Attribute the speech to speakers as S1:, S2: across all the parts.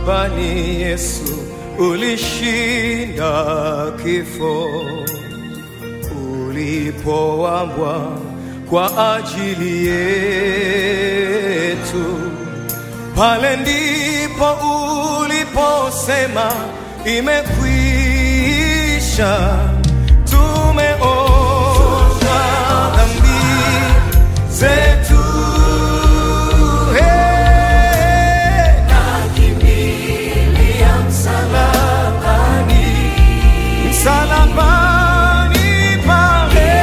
S1: Msalabani Yesu ulishinda kifo, ulipowambwa kwa ajili yetu. Pale ndipo uliposema imekwisha, tumeosha dhambi zetu. Hey, msalabani, msalabani pale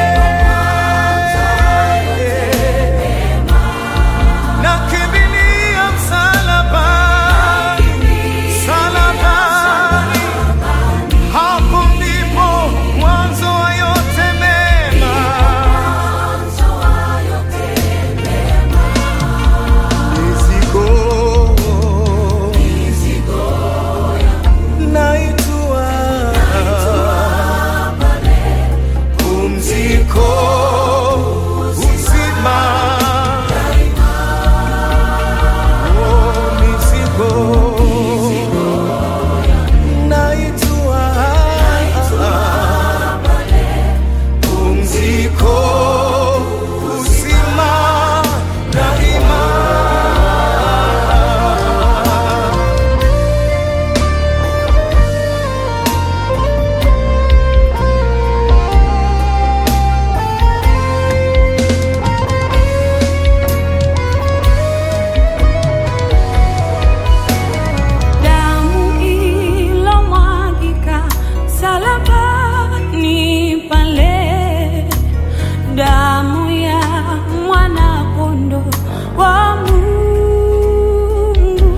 S1: nakimbilia msalabani, msalabani, hapo ndipo mwanzo wa yote mema. Mizigo naitua, pumziko, uzima Oh, mizigo naitua, pumziko, uzima daima.
S2: Damu ilomwagika msalabani pale, damu ya mwana-kondoo wa Mungu,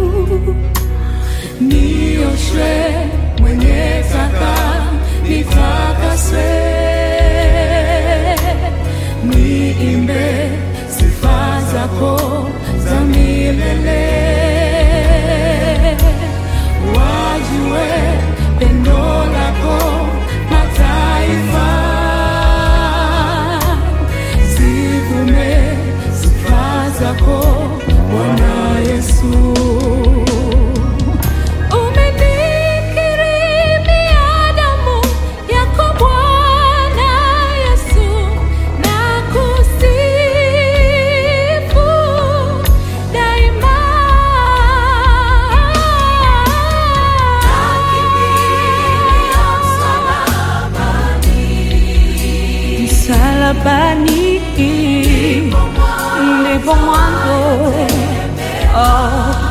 S2: nioshwe mwenye taka nitakaswe, niimbe sifa zako za milele wajue pendo lako mataifa, zivume sifa zako Bwana Yesu. Umenikirimia damu yako Bwana Yesu, na kusifu daima. Msalabani ndipo mwanzo oh,